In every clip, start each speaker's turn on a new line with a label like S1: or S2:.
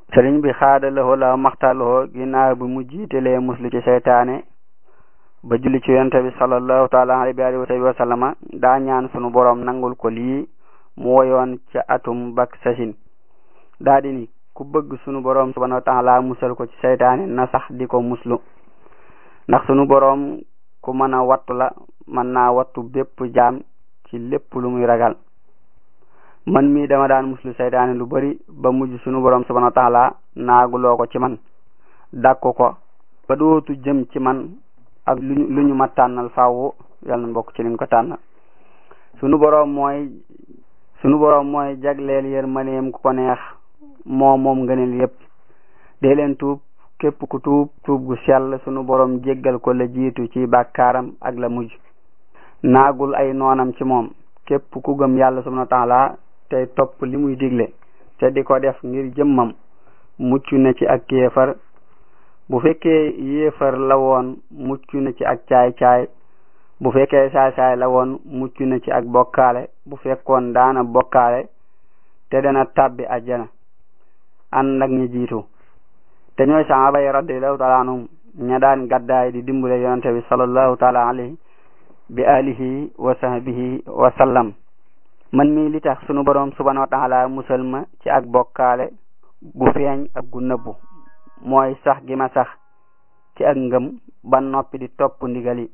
S1: sëriñ bi xaadalawoo la maxtalawoo ginnaaw bi mu jiitelee muslu ci seytaane ba julli ci yonente bi sallallahu taala alayhi wa sallama daa ñaan sunu boroom nangul ko lii mu woyoon ca atum bak sasin daa di ni ku bëgg sunu boroom subhanahu wa taala musal ko ci seytaane na sax di ko muslu ndax sunu boroom ku mën a wattu la mën naa wattu bépp jaam ci lépp lu muy ragal man mii dama daan muslu seytaane lu bari ba mujj sunu boroom subhanahu wa taala naaguloo ko ci man dàkku ko ba dootu jëm ci man ak luñu lu ñu ma tànnal faaw yàlla na bokk ci liñ ko tànnal sunu boroom mooy sunu boroom mooy jagleel yërmandeem ku ko neex moo moom ngëneel yépp dee leen tuub képp ku tuub tuub gu sell sunu boroom jéggal ko la jiitu ci bàkkaaram ak la mujj naagul ay noonam ci moom képp ku gëm yàlla subhanahu wa taala tey topp li muy digle te di ko def ngir jëmmam mucc na ci ak kéefar bu fekkee yéefar la woon mucc na ci ak caay-caay bu fekkee saay-saay la woon mucc na ci ak bokkaale bu fekkoon daana bokkaale te dana tàbbi ajjana ànd ak ñi jiitu te ñooy sahaaba yi radiallahu taala anhum ña daan gàddaay di dimbale yonente bi sallallahu taala alayhi bi alihi wa sahbihi wa sallam man mii li tax sunu boroom subhanahu wa taala musal ma ci ak bokkaale gu feeñ ak gu nëbbu mooy sax gi ma sax ci ak ngëm ba noppi di topp ndigal yi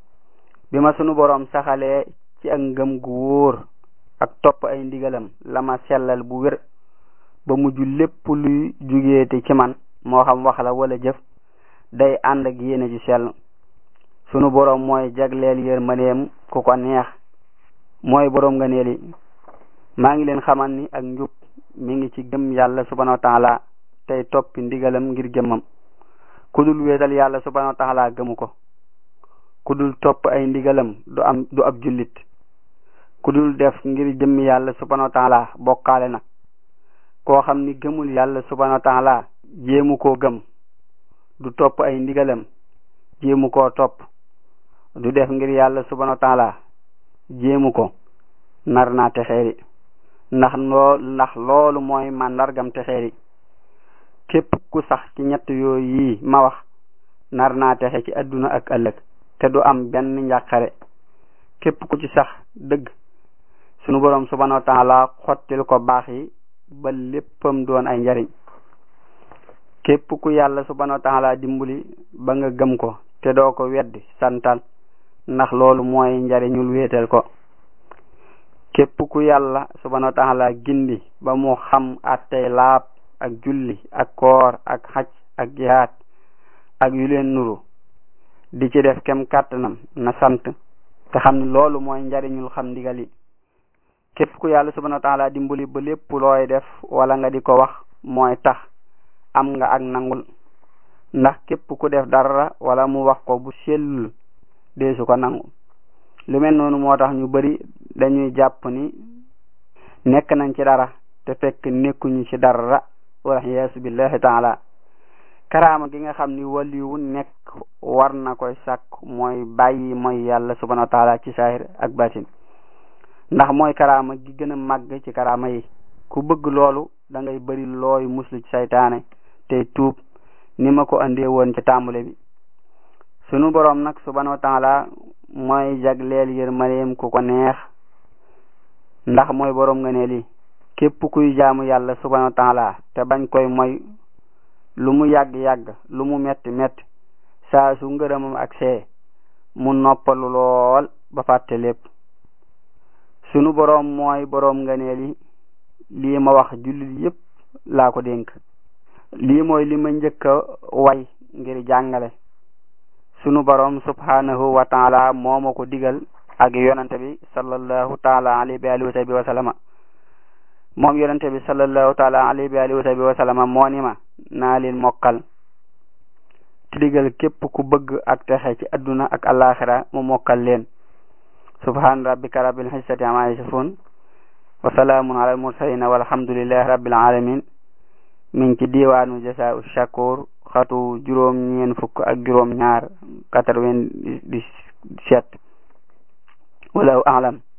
S1: bi ma sunu boroom saxalee ci ak ngëm gu wóor ak topp ay ndigalam la ma sellal bu wér ba mujj lépp luy jugeete ci man moo xam wax la wala jëf day ànd ak yéene ju sell sunu boroom mooy jagleel yërmandeem ku ko neex mooy boroom nga neeli maa ngi leen xamal ni ak njub mi ngi ci gëm yàlla subhanahu wa taala tey toppi ndigalam ngir jëmmam ku dul wéetal yàlla subhanahu wa taala gëmu ko ku dul topp ay ndigalam du am du ab jullit ku dul def ngir jëmmi yàlla subhanahu wa taala bokkaale na koo xam ni gëmul yàlla subhanahu wa taala jéemu koo gëm du topp ay ndigalam jéemu koo topp du def ngir yàlla subhanahu wa taala jéemu ko nar naa texeeri ndax loo ndax loolu mooy màndargam texeeri képp ku sax ci ñett yooyu yi ma wax nar naa texe ci adduna ak ëllëg te du am benn njàqare képp ku ci sax dëgg sunu boroom subhanahu wa taala xottil ko baax yi ba léppam doon ay njariñ képp ku yàlla subhanahu wa taala dimbali ba nga gëm ko te doo ko weddi santal ndax loolu mooy njariñul wéetal ko képp ku yàlla subhanahu wa taala gindi ba mu xam attey laab ak julli ak koor ak xaj ak jihaad ak yu leen nuru di ci def kem kàttanam na sant te xam ni loolu mooy njariñul xam ndigal yi képp ku yàlla subhanahu wa taala dimbali ba lépp looy def wala nga di ko wax mooy tax am nga ak nangul ndax képp ku def dara wala mu wax ko bu sellul deesu ko nangu lu mel noonu moo tax ñu bari dañuy jàpp ni nekk nañ ci dara te fekk nekkuñu ci dara wala yaasu billahi taala karaama gi nga xam ni waliwu nekk war na koy sàkk mooy bàyyi mooy yàlla subhanahu wa taala ci saahir ak batin ndax mooy karaama gi gën a màgg ci karaama yi ku bëgg loolu da ngay bari looy muslu ci saytaane te tuub ni ma ko andee woon ci tàmbale bi sunu boroom nag subhanahu wa taala mooy jagleel yërmandeem ku ko neex ndax mooy boroom nga ne li képp kuy jaamu yàlla subhanahu wa taala te bañ koy moy lu mu yàgg-yàgg lu mu metti metti saa su ngërëmam ak see mu noppalu lool ba fàtte lépp sunu boroom mooy boroom nga ne li lii ma wax jullit yépp laa ko dénk lii mooy li ma njëkk a way ngir jàngale sunu boroom subhanahu wa taala moo ma ko digal ak yonante bi sallallahu taala alayhi wa alihi wa sahbihi wa sallama moom yonante bi sallallahu taala alayhi wa alihi wa sahbihi wa sallama moo ni ma naa leen mokkal te digal képp ku bëgg ak texe ci adduna ak alaxira mu mokkal leen subhan rabbika rabbil izzati amma yasifun wa salaamun ala al mursalin walhamdulillahi rabbil alamin min ci diwaanu jasaa'u shakur xatu juróom ñeen fukk ak juróom ñaar quatre-vingt-dix-sept wala alam